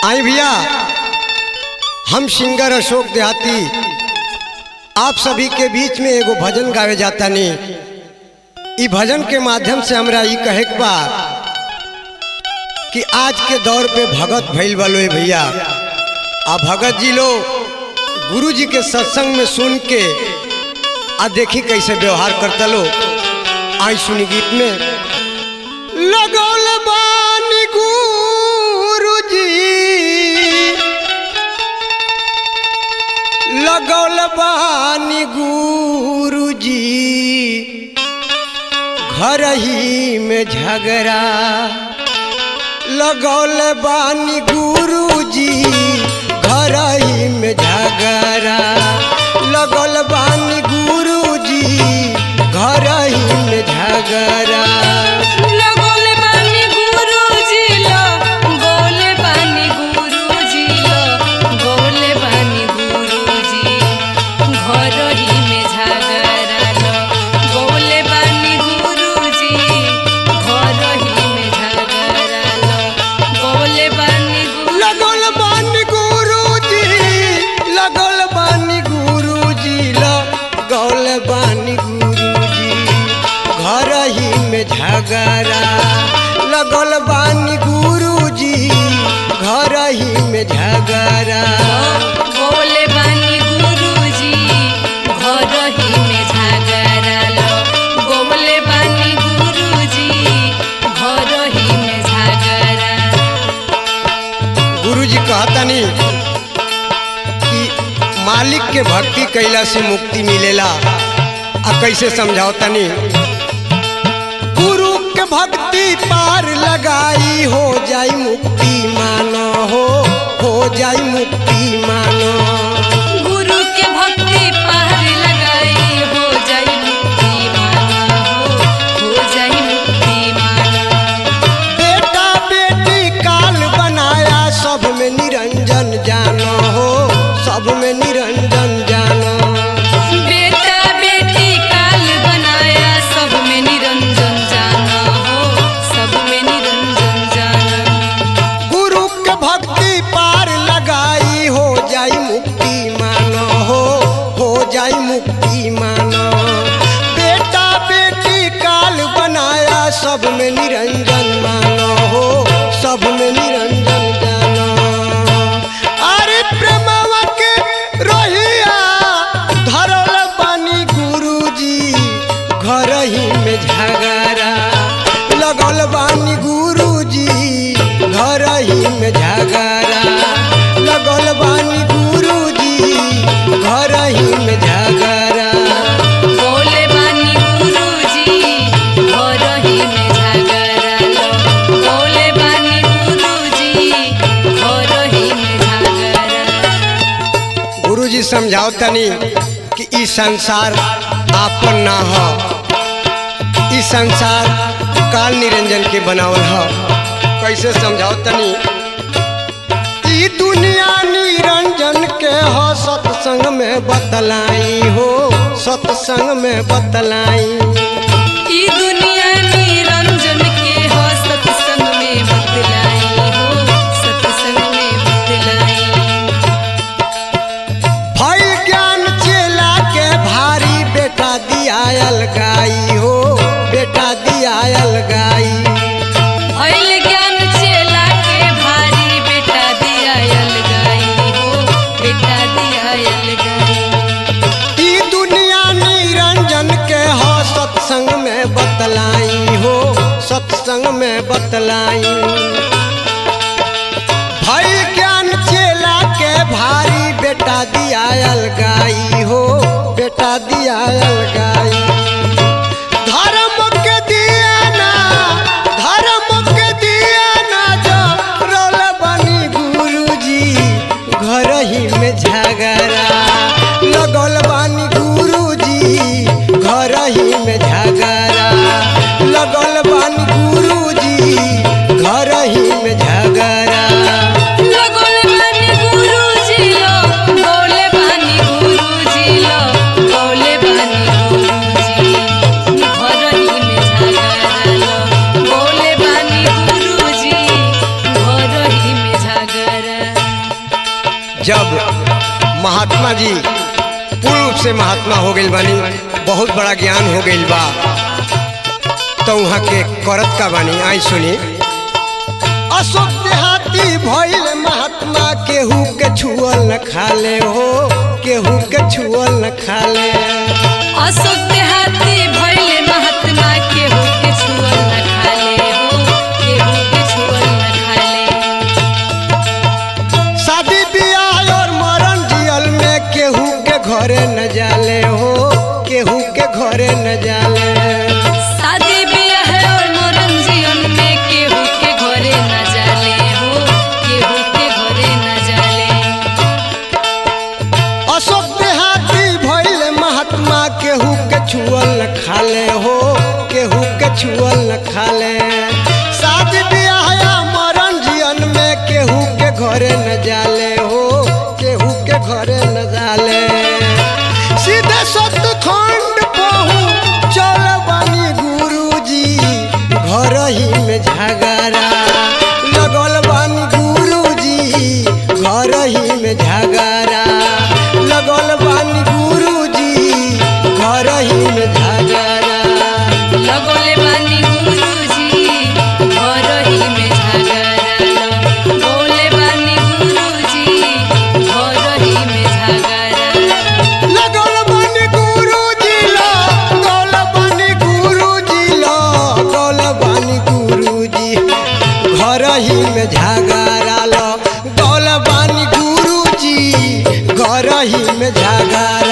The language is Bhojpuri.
आई भैया हम सिंगर अशोक देहाती आप सभी के बीच में एगो भजन गावे जाता नहीं ई भजन के माध्यम से हमरा ई कहे के बा कि आज के दौर पे भगत भइल बा लोग भैया आ भगत जी लोग गुरु जी के सत्संग में सुन के आ देखी कैसे व्यवहार करता लो आई सुनी गीत में लगौल बानी गुरु जी लगौल बानी गुरु जी घर ही में झगड़ा लगौल बानी गुरु जी घर ही में झगड़ा लगौल बानी गुरु जी घर ही में झगड़ा लगोले बानी गुरुजी लो गोले बानी गुरुजी लो गोले बानी गुरुजी घर ही में झगड़ा लो गोले बानी गुरुजी घर ही में झगड़ा लो गोले बानी गुरु लगल बानी गुरुजी लगल बानी गुरुजी लगल बानी गुरुजी घर ही में झगड़ा लगल बानी गुरुजी घर ही में झगड़ा गोले बानी गुरुजी घर ही में झगड़ा लो गोले बानी गुरुजी घर ही में झगड़ा गुरुजी कहतनी कि मालिक के भक्ति कैला से मुक्ति मिलेला आ कैसे समझाओतनी गुरु के भक्ति पार लगाई हो जाई मुक्ति मानो हो हो जाई मुक्ति मानो गुरु के भक्ति पार लगाई हो जाई मुक्ति माना हो हो जाई मुक्ति माना बेटा बेटी काल बनाया सब में निरंजन जानो हो सब में निरंजन जानो बेटा बेटी काल बनाया सब में निरंजन जाना हो सब में निरंजन जाना गुरु के भक्ति पार लगाई हो जाई मुक्ति मानो हो हो जाई मुक्ति मानो बेटा बेटी काल बनाया सब में निरंजन मानो हो सब में निरंजन जानो अरे प्रेमवा के रोहिया धरल बानी गुरुजी घर ही में झगड़ा लगल बानी गुरुजी घर ही में झगड़ा लगल बानी गुरुजी घर ही में झगड़ा बोले बानी गुरुजी घर ही में झगड़ा लो बोले बानी गुरुजी घर ही में झगड़ा गुरुजी समझाओ तनी कि ई संसार आपन ना हो ई संसार काल निरंजन के बनावल हो कैसे समझाओ तनी ई दुनिया निरंजन के हो सत्संग में बतलाई हो सत्संग में बतलाई ई दुनिया निरंजन के हो सत्संग में बतलाई हो सत्संग में बतलाई भई ज्ञान चेला के भारी बेटा दियायल गाई हो बेटा दियायल गाई भइल ज्ञान चेला के भारी बेटा दिया अलगाई हो बेटा दिया अलगाई ई दुनिया निरंजन के हो सत्संग में बतलाई हो सत्संग में बतलाई भई ज्ञान चेला के भारी बेटा दियायल गाई हो बेटा दियायल गाई धर्म के दिया ना धर्म के दिया ना जो रोल बनी गुरुजी घर ही में झगड़ा लगल बानी गुरुजी घर ही में झगड़ा लगल बानी गुरुजी घर ही में झगड़ा लगोले बानी गुरुजी लो बोले बानी गुरुजी लो बोले बानी जब महात्मा जी पूर्व से महात्मा हो गई बानी बहुत बड़ा ज्ञान हो गई बा तो वहाँ के करत का बानी आई सुनी अशोक देहाती भइल महात्मा केहू के छुअल न खाले हो केहू के छुअल न खाले अशोक देहाती भइले महात्मा केहू के छुअल न खाले हो केहू के छुअल न खाले शादी बियाह और मरण जियल में केहू के घरे न जाले हो केहू के घरे न जाले शादी बियाह और मरण जीवन में केहू के घरे न जाले हो केहू के घरे न जाले अशोक देहाती भइल महात्मा केहू के छुअल न खाले हो केहू के छुअल न खाले शादी बियाह या मरण जियन में केहू के घरे न जाले हो केहू के घरे न जाले सीधे सतखंड पहू चल बानी गुरुजी घर ही में झगड़ा लगल बानी गुरुजी घर ही में झगड़ा लगल बानी गुरुजी घर ही में झगड़ा लगोले बानी गुरुजी घर ही में झगड़ा बोले बानी गुरुजी घर ही में झगड़ा लगल बानी गुरुजी लगल बानी गुरुजी लगल बानी गुरुजी घर ही में झगड़ा लगल बानी गुरुजी घर ही में झगड़ा